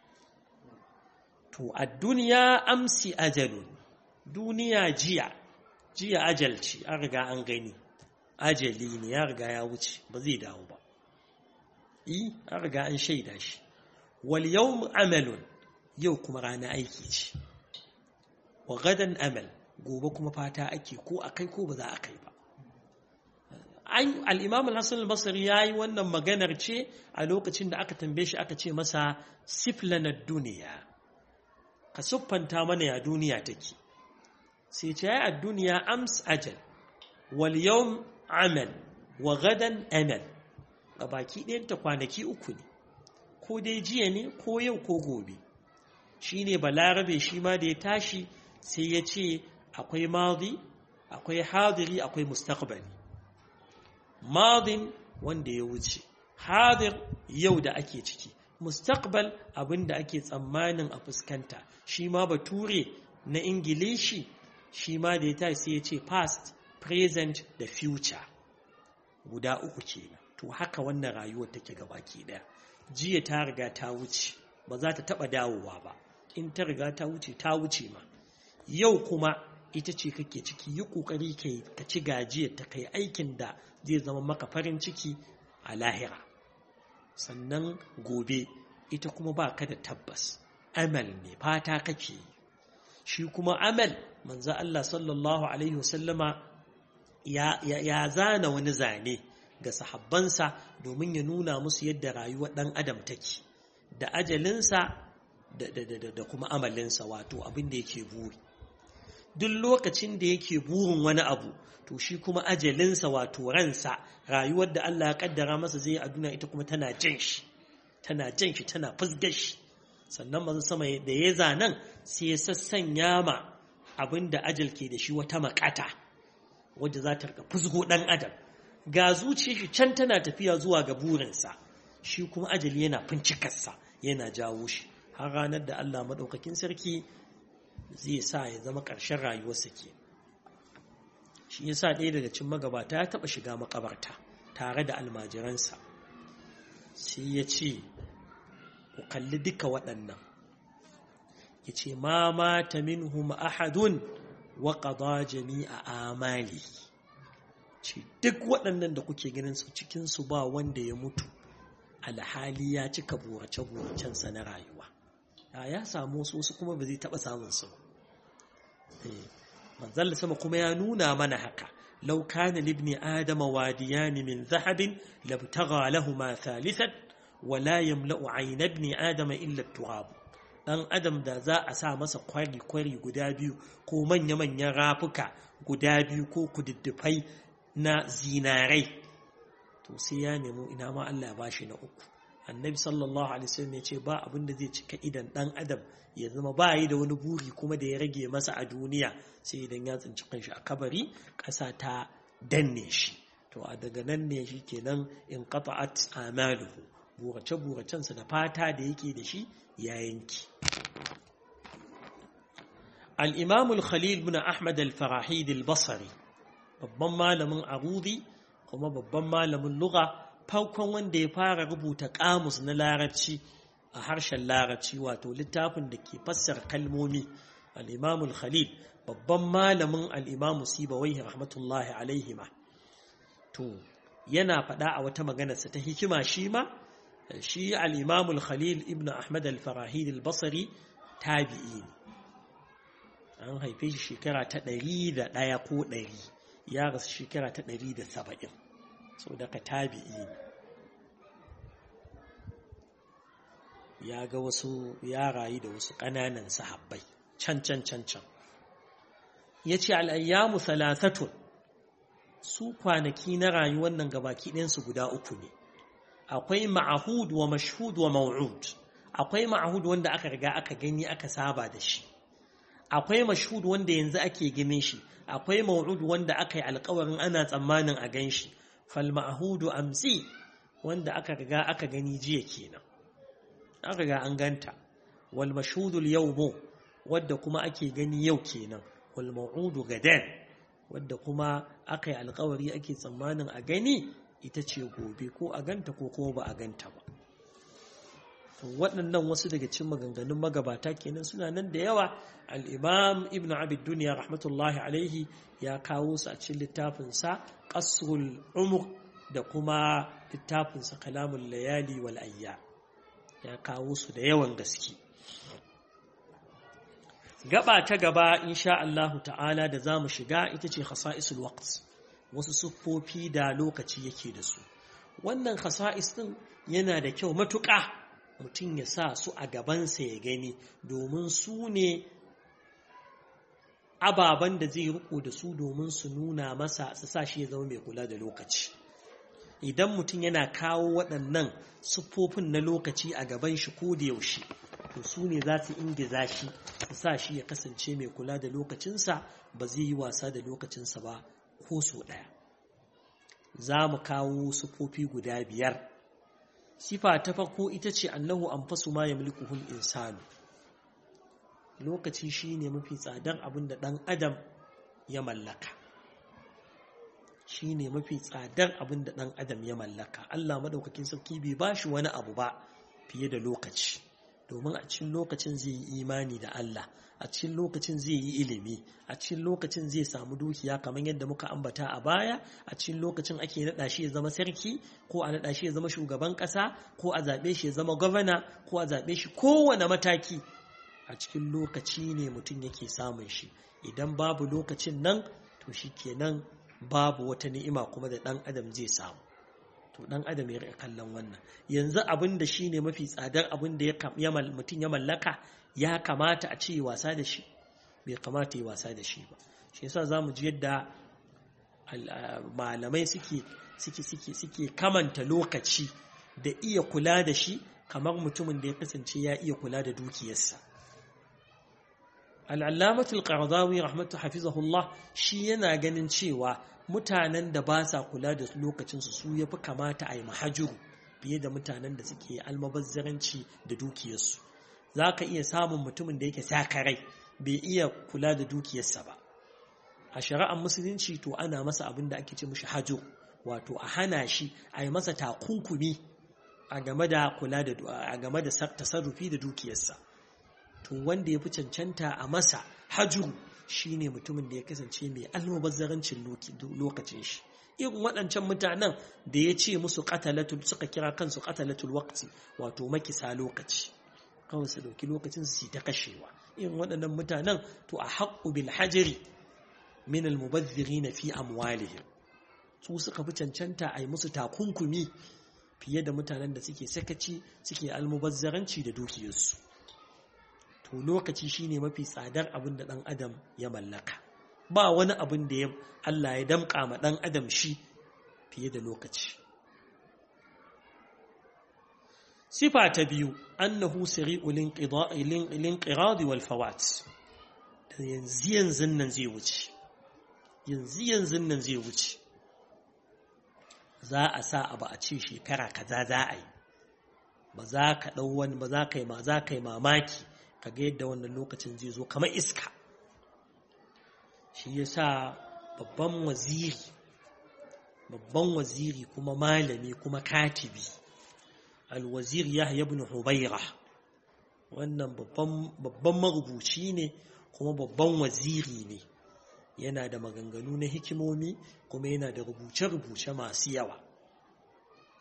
to a duniya amsi ajalun duniya jiya jiya ajalci an riga an gani ajali ne ya riga ya wuce ba zai dawo ba yi an riga an shaida shi wal yau amalun yau kuma rana aiki ce wa gadan amal gobe kuma fata ake ko a kai ko ba za a kai ba al'imam al-hassan al-basri ya yi wannan maganar ce a lokacin da aka tambaye shi aka ce masa siflanar duniya ka siffanta mana ya duniya take sai ce ya duniya ams ajal wal yawm amal wa gadan amal ga baki ɗayanta kwanaki uku ne ko dai jiya ne ko yau ko gobe shi ne balarabe shi ma da ya tashi sai ya ce akwai madi akwai hadiri akwai mustaqbali madin wanda ya wuce hadir yau da ake ciki mustaqbal abin da ake tsammanin a fuskanta shi ma bature na ingilishi shi ma da ya tashi sai ya ce past present da future guda uku kenan to haka wannan rayuwar take gabaki daya jiya ta riga ta wuce ba za ta taba dawowa ba in ta riga ta wuce ta wuce ma yau kuma ita ce kake ciki yi kokari kai ka ci gajiyar ta kai aikin da zai zama maka farin ciki a lahira sannan gobe ita kuma ba ka da tabbas amal ne fata kake yi shi kuma amal manzo Allah sallallahu alaihi wasallama ya, ya, ya zana wani zane ga sahabbansa domin ya nuna musu yadda rayuwar ɗan adam take da ajalinsa da, da, da, da kuma amalinsa wato abin da yake buri duk lokacin da yake burin wani abu to shi kuma ajalinsa wato ransa rayuwar da Allah ya kaddara masa zai a duniya ita kuma tana jan shi tana jan shi tana fusgar shi sannan mazan sama da ya zanen sai ya sassanya ma abin da ajal ke da shi wata makata wadda za ta rika fusgo ɗan adam ga zuciyar shi can tana tafiya zuwa ga burinsa shi kuma ajali yana fincikarsa yana jawo shi har ranar da Allah maɗaukakin sarki zai sa ya zama ƙarshen rayuwarsa ke shi ya sa ɗaya daga cin magabata ya taɓa shiga makabarta tare da almajiransa sai ya ce ku kalli duka waɗannan ya ce ma mata minhum ahadun wa qada jami'a amali ce duk waɗannan da kuke ganin su cikinsu ba wanda ya mutu alhali ya cika burace-buracensa na rayuwa ya samu wasu kuma ba zai taɓa samun su manzal sama kuma ya nuna mana haka law kana libni adama wadiyan min zahabin labtagha lahumā thalithatan wa la yamla'u 'ayna ibni adama illa at-turab dan adam da za a sa masa kwari kwari guda biyu ko manya manyan rafuka guda biyu ko kududdufai na zinarai to sai ya nemo ina ma Allah ya bashi na uku annabi sallallahu alaihi wasallam ya ce ba abin da zai cika idan dan adam ya zama ba yi da wani buri kuma da ya rage masa a duniya sai idan ya tsinci kanshi a kabari ƙasa ta danne shi to a daga nan ne shi kenan in qata'at amaluhu burace buracensa da fata da yake da shi ya yanki al-imam al-khalil ibn ahmad al-farahid al-basri babban malamin arudi kuma babban malamin lugha farkon wanda ya fara rubuta kamus na larabci a harshen larabci wato littafin da ke fassara kalmomi al'imamul khalil babban malamin al'imamu sibawai rahmatullahi alaihima to yana faɗa a wata maganarsa ta hikima shi ma shi al-imam al-khalil ibn ahmad al-farahid al-basri tabi'i ne an haife shi shekara ta ɗari da ɗaya ko ɗari ya rasu shekara ta ɗari da saba'in so daga tabi'i ne ya ga wasu ya rayu da wasu ƙananan sahabbai can can can can ya ce al'ayyamu salatatun su kwanaki na rayuwar nan gabaki ɗinsu guda uku ne akwai ma'ahud wa mashhud wa maw'ud akwai ma'ahud wanda aka riga aka gani aka saba da shi akwai mashhud wanda yanzu ake ganin shi akwai maw'ud wanda aka yi alkawarin ana tsammanin a gan shi fal ma'hudu amsi wanda aka riga aka gani jiya kenan aka riga an ganta wal mashhudul yawmu wadda kuma ake gani yau kenan wal maw'udu gadan wadda kuma aka yi alkawari ake tsammanin a gani ita ce gobe ko a ganta ko kuma ba a ganta ba waɗannan wasu daga cikin maganganun magabata kenan suna nan da yawa al'imam ibn abid duniya rahmatullahi alaihi ya kawo su a cikin littafinsa ƙasrul umur da kuma littafinsa kalamun layali wal ayya ya kawo su da yawan gaske gaba ta gaba insha Allah ta'ala da za mu shiga ita ce khasa'isul waqt wasu siffofi da lokaci yake da su wannan khasa'is din yana da kyau matuƙa mutum ya sa su a gabansa ya gani domin su ne ababen da zai riko da su domin su nuna masa su sa shi ya zama mai kula da lokaci idan mutum yana kawo waɗannan siffofin na lokaci a gaban shi ko da yaushe to su ne za su ingiza shi su sa shi ya kasance mai kula da lokacinsa ba zai yi wasa da lokacinsa ba ko so ɗaya za mu kawo siffofi guda biyar sifa ta farko ita ce annahu anfasu ma yamlikuhul insanu lokaci shine mafi tsadar abin da dan adam ya mallaka shine mafi tsadar abin da dan adam ya mallaka Allah madaukakin sarki bai bashi wani abu ba fiye da lokaci domin a cikin lokacin zai yi imani da Allah a cikin lokacin zai yi ilimi a cikin lokacin zai samu dukiya kamar yadda muka ambata a baya a cikin lokacin ake naɗa shi ya zama sarki ko a naɗa shi ya zama shugaban ƙasa ko a zaɓe shi ya zama gwamna ko a zaɓe shi kowane mataki a cikin lokaci ne mutum yake samun shi idan babu lokacin nan to shi kenan babu wata ni'ima kuma da ɗan adam zai samu to ɗan adam ya kallon wannan yanzu abin da shi ne mafi tsadar abin da mutum ya mallaka ya kamata a ce wasa da shi bai kamata yi wasa da shi ba shi yasa za mu ji yadda malamai suke suke suke suke kamanta lokaci da iya kula da shi kamar mutumin da ya kasance ya iya kula da dukiyarsa al'allamatul qardawi rahmatu hafizahullah shi yana ganin cewa mutanen da ba sa kula da lokacinsu su ya fi kamata a yi mahajuru fiye da mutanen da suke almabazzaranci da dukiyarsu za ka iya samun mutumin da yake sakarai bai iya kula da dukiyarsa ba a shari'ar musulunci to ana masa abin da ake ce mushi hajo wato a hana shi a yi masa takunkumi a game da kula da a game da tasarrufi da dukiyarsa to wanda ya fi cancanta a masa hajuru shine mutumin da ya kasance mai almubazzarancin lokacin shi irin waɗancan mutanen da ya ce musu qatalatul suka kira kansu qatalatul waqti wato makisa lokaci kawai su dauki lokacin su ta kashewa irin waɗannan mutanen to a haqqu bil hajri min al mubazzirin fi amwalihim su suka fi cancanta a yi musu takunkumi fiye da mutanen da suke sakaci suke almubazzaranci da dukiyarsu to lokaci shine mafi tsadar abin da ɗan adam ya mallaka ba wani abin da Allah ya damƙa ma ɗan adam shi fiye da lokaci sifa ta biyu annahu sari'u linqiradi wal fawat yanzu yanzu nan zai wuce yanzu yanzu nan zai wuce za a sa abu a ce shekara kaza za a yi ba za ka ɗau wani ba za ka yi ma za ka yi mamaki kaga yadda wannan lokacin zai zo kamar iska shi yasa babban waziri babban waziri kuma malami kuma katibi alwazir yahya ibn hubaira wannan babban marubuci ne kuma babban waziri ne yana da maganganu na hikimomi kuma yana da rubuce-rubuce masu yawa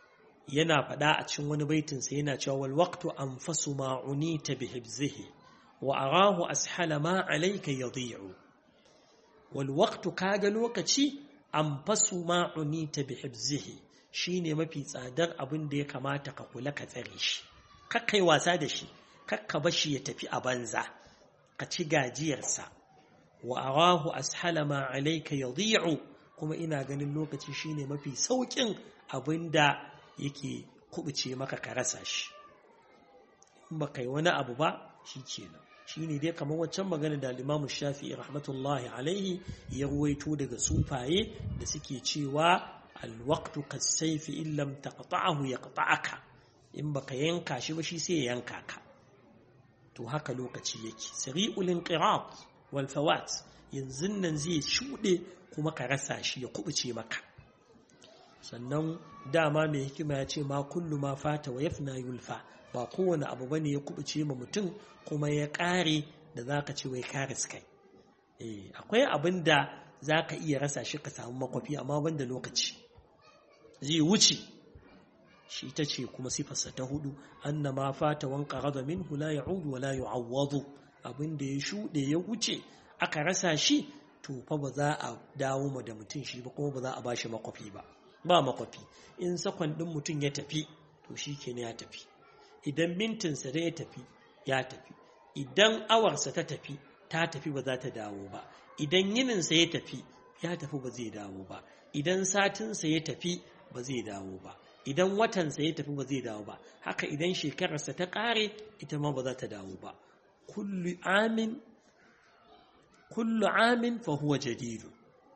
yana faɗa a cikin wani baitinsa yana cewa wal waqtu anfasu ma unita bi hibzihi wa arahu ashala ma alayka yadhi'u wal waqtu kaga lokaci anfasu ma unita bi hibzihi shine mafi tsadar abin da ya kamata ka kula ka tsare shi kakkai wasa da shi kakka bashi ya tafi a banza ka ci gajiyarsa wa arahu ashala ma alayka yadhi'u kuma ina ganin lokaci shine mafi saukin abinda yake kubuce maka ka rasa shi in ba kai wani abu ba shi kenan shi ne dai kamar waccan magana da limamu shafi'i rahmatullahi alaihi ya ruwaito daga sufaye da suke cewa alwaktu kasaifi in lam taqta'ahu yaqta'aka in baka yanka shi ba shi sai ya yanka ka to haka lokaci yake sari'ul inqirat wal fawat yanzu nan zai shuɗe kuma ka rasa shi ya kubuce maka sannan dama mai hikima ya ce ma kullu ma fata wa yafna yulfa ba kowane abu bane ya kubuce ma mutum kuma ya kare da zaka ce wai ka riskai eh akwai abin da zaka iya rasa shi ka samu makwafi amma banda lokaci zai wuce shi ta ce kuma sifarsa ta hudu anna ma fata wan qarada minhu la ya'udu wa la yu'awwadu abin da ya shuɗe ya wuce aka rasa shi to fa ba za a dawo ma da mutum shi ba kuma ba za a bashi makwafi ba ba makwafi in sakon ɗin mutum ya tafi to shi ke ya tafi idan mintinsa da ya tafi ya tafi idan awarsa ta tafi ta tafi ba za ta dawo ba idan yininsa ya tafi ya tafi ba zai dawo ba idan satinsa ya tafi ba zai dawo ba idan watansa ya tafi ba zai dawo ba haka idan shekararsa ta ƙare ita ma ba za ta dawo ba kullu amin kullu amin fa huwa jadidu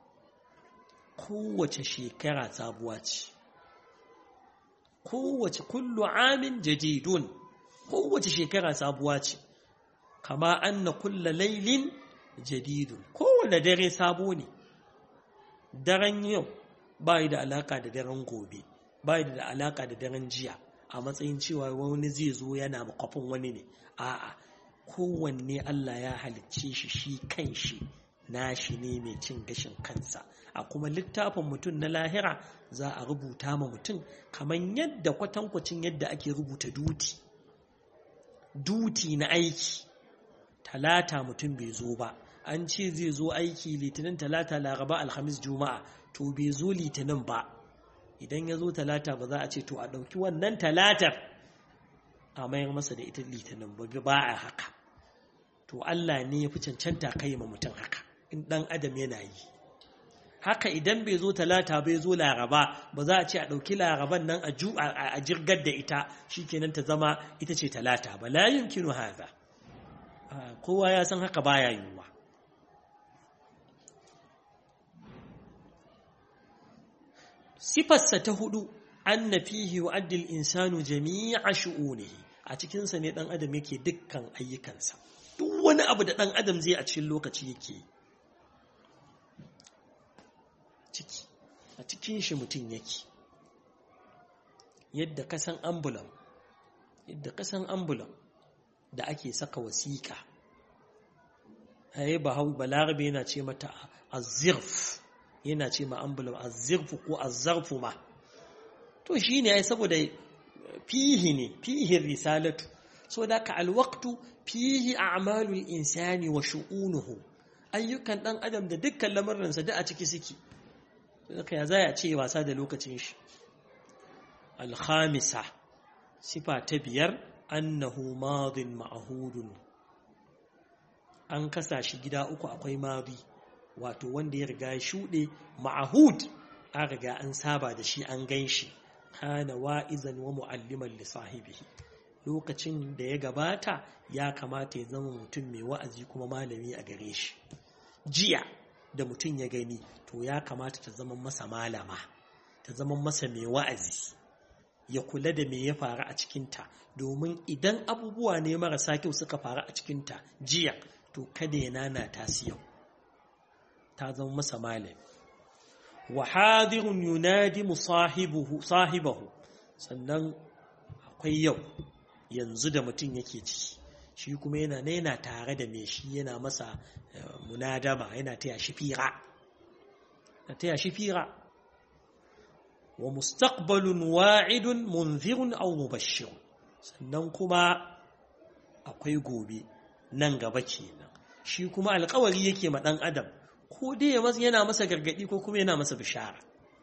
kowace shekara sabuwa ce kowace kullu amin jadidun kowace shekara sabuwa ce kama anna kulla lailin jadidun kowane dare sabo ne daren yau bai da alaka da daren gobe bai da alaka da daren jiya a matsayin cewa wani zai zo yana makwafin wani ne a'a kowanne Allah ya halicce shi shi kan shi nashi ne mai cin gashin kansa a kuma littafin mutum na lahira za a rubuta ma mutum kamar yadda kwatankwacin yadda ake rubuta duti duti na aiki talata mutum bai zo ba an ce zai zo aiki litinin talata laraba alhamis juma'a to bai zo litinin ba idan ya zo talata ba za a ce to a ɗauki wannan talatar a mayar masa da ita litinin ba a haka to Allah ne ya fi cancanta kai ma mutum haka in ɗan adam yana yi haka idan bai zo talata bai zo laraba ba za a ce a ɗauki laraban nan a jirgar da ita shi kenan ta zama ita ce talata ba la yumkinu haza kowa ya san haka baya yiwuwa sifarsa ta hudu anna fihi yu'addi al-insanu jami'a shu'unihi a cikinsa ne ɗan adam yake dukkan ayyukansa duk wani abu da ɗan adam zai a cikin lokaci yake ciki a cikin shi mutum yake yadda kasan ambulan yadda kasan ambulan da ake saka wasiƙa haye bahau balarabe yana ce mata azirf yana ce ma ambulan azirfu ko azzarfu ma to shi ne ai saboda fihi ne fihi risalatu so da ka alwaktu fihi a'malul insani wa shu'unuhu ayyukan dan adam da dukkan lamarinsa da a ciki suke saka ya zaya ce wasa da lokacin shi alhamisa sifa ta biyar annahu madin ma'hudun an kasa shi gida uku akwai madi wato wanda ya riga ya shuɗe ma'ahud an riga an saba da shi an gan shi kana wa'izan wa mu'alliman li sahibihi lokacin da ya gabata ya kamata ya zama mutum mai wa'azi kuma malami a gare shi jiya da mutum ya gani to ya kamata ta zama masa malama ta zama masa mai wa'azi ya kula da me ya faru a cikinta domin idan abubuwa ne marasa kyau suka faru a cikinta jiya to kada ya nana ta yau ta zama masa malami wa hadirun yunadi sahibahu sannan akwai yau yanzu da mutum yake ciki shi kuma yana na yana tare da mai shi yana masa munadama yana taya shi fira na taya shi fira wa mustaqbalun wa'idun munzirun aw mubashshir sannan kuma akwai gobe nan gaba kenan shi kuma alkawari yake ma dan adam ko dai yana masa gargadi ko kuma yana masa bishara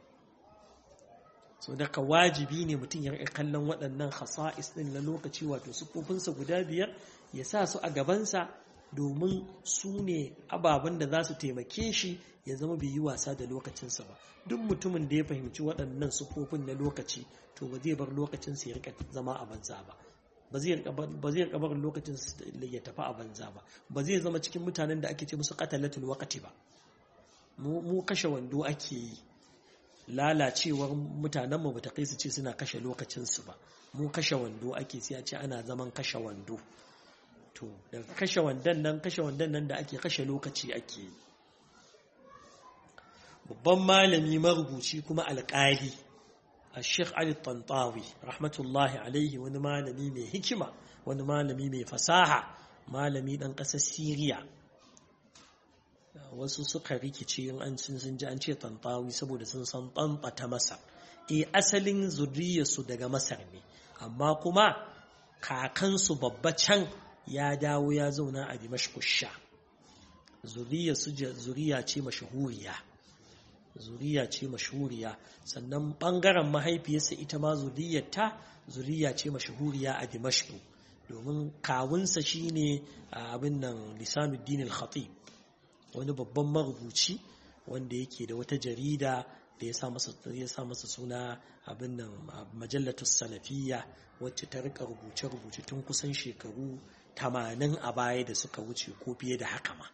so daga wajibi ne mutum ya rika kallon waɗannan khasa'is ɗin na lokaci wato sufofinsa guda biyar ya sa su a gabansa domin su ne ababen da za su taimake shi ya zama bai yi wasa da lokacinsa ba duk mutumin da ya fahimci waɗannan sufofin na lokaci to ba zai bar lokacinsa ya rika zama a banza ba ba zai rika bar lokacin ya tafi a banza ba ba zai zama cikin mutanen da ake ce musu qatalatul waqti ba mu kashe wando ake yi lalacewar mutanenmu ba ta kai su ce suna kashe lokacinsu ba mu kashe wando ake sai a ce ana zaman kashe wando to daga kashe wandon nan kashe wandon nan da ake kashe lokaci ake yi babban malami marubuci kuma alƙali a sheikh ali tantawi rahmatullahi alaihi wani malami mai hikima wani malami mai fasaha malami ɗan ƙasar siriya wasu suka rikice in an sun sun ji an ce tantawi saboda sun san ta masar e asalin zuriyarsu daga masar ne amma kuma kakansu babba can ya dawo ya zauna a dimashku sha zuriyarsu zuriya ce mashahuriya zuriya ce mashahuriya sannan bangaren mahaifiyarsa ita ma zuriyarta zuriya ce mashahuriya a dimashku domin kawunsa shine abin nan lisanuddin al-khatib wani babban marubuci wanda yake da wata jarida da ya sa masa suna abin nan majallatus salafiyya wacce ta rika rubuce-rubuce tun kusan shekaru tamanin a baya da suka wuce ko fiye da haka ma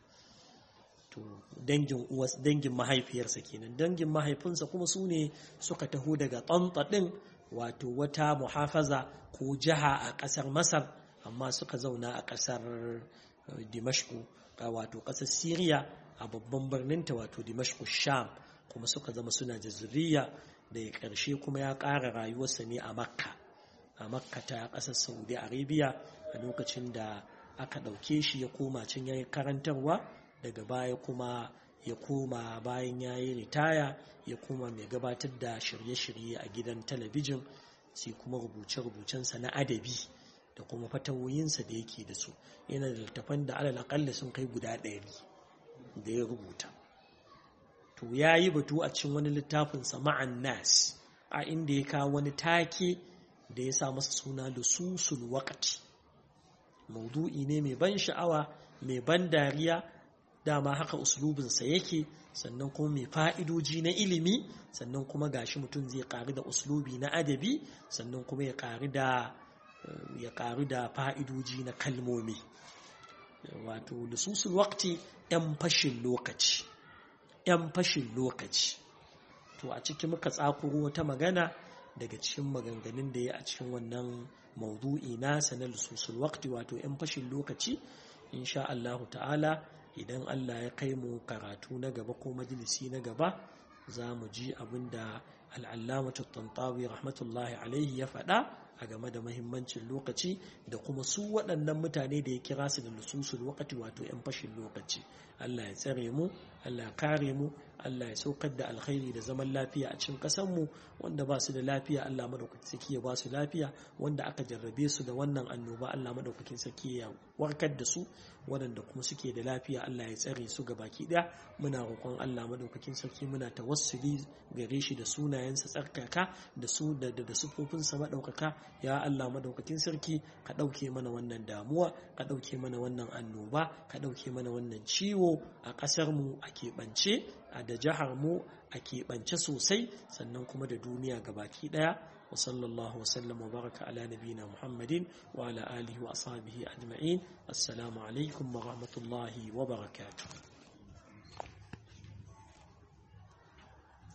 to dangin uwas dangin mahaifiyarsa kenan dangin mahaifinsa kuma su ne suka taho daga ɗin wato wata muhafaza ko jiha a ƙasar masar amma suka zauna a ƙasar dimashku wato ƙasar Siriya a babban birninta wato Dimashku Sham kuma suka zama suna da zuriya da ya ƙarshe kuma ya ƙara rayuwarsa ne a Makka a Makka ta ƙasar Saudi Arabia a lokacin da aka ɗauke shi ya koma can ya yi karantarwa daga baya kuma ya koma bayan ya yi ritaya ya koma mai gabatar da shirye-shirye a gidan talabijin sai kuma rubuce-rubucensa na adabi da kuma fatawoyinsa da yake da su yana da littafan da alal akalla sun kai guda ɗari da ya rubuta to ya yi batu a cikin wani littafinsa ma'an nas a inda ya kawo wani take da ya sa masa suna lususul waqti maudu'i ne mai ban sha'awa mai ban dariya dama haka uslubinsa yake sannan kuma mai fa'idoji na ilimi sannan kuma gashi mutum zai ƙari da uslubi na adabi sannan kuma ya ƙari da ya ƙaru da fa'idoji na kalmomi wato lususul wakti ‘yan fashin lokaci ‘yan fashin lokaci to a cikin muka tsakuro wata magana daga cikin maganganun da ya a cikin wannan maudu'i nasa na lususul wakti wato ‘yan fashin lokaci insha Allahu ta'ala idan Allah ya kai mu karatu na gaba ko majalisi na gaba za mu ji abin da al'allamatu tantawi rahmatullahi alaihi ya faɗa a game da mahimmancin lokaci da kuma su waɗannan mutane da ya kira su da lususul wakati wato 'yan fashin lokaci Allah ya tsare mu Allah ya kare mu Allah ya saukar da alkhairi da zaman lafiya a cikin ƙasarmu wanda ba su da lafiya Allah madaukakin sarki ya ba su lafiya wanda aka jarrabe su da wannan annoba Allah madaukakin sarki ya warkar da su waɗanda kuma suke da lafiya Allah ya tsare su ga baki ɗaya muna roƙon Allah madaukakin sarki muna tawassuli gare shi da sunayensa tsarkaka da su da da sufofinsa madaukaka ya Allah madaukakin sarki ka ɗauke mana wannan damuwa ka ɗauke mana wannan annoba ka ɗauke mana wannan ciwo a ƙasar mu a keɓance a da jihar mu a keɓance sosai sannan kuma da duniya gabaki ɗaya wa sallallahu wa sallam wa baraka ala nabina muhammadin wa ala alihi wa ashabihi ajma'in assalamu alaikum wa rahmatullahi wa barakatuh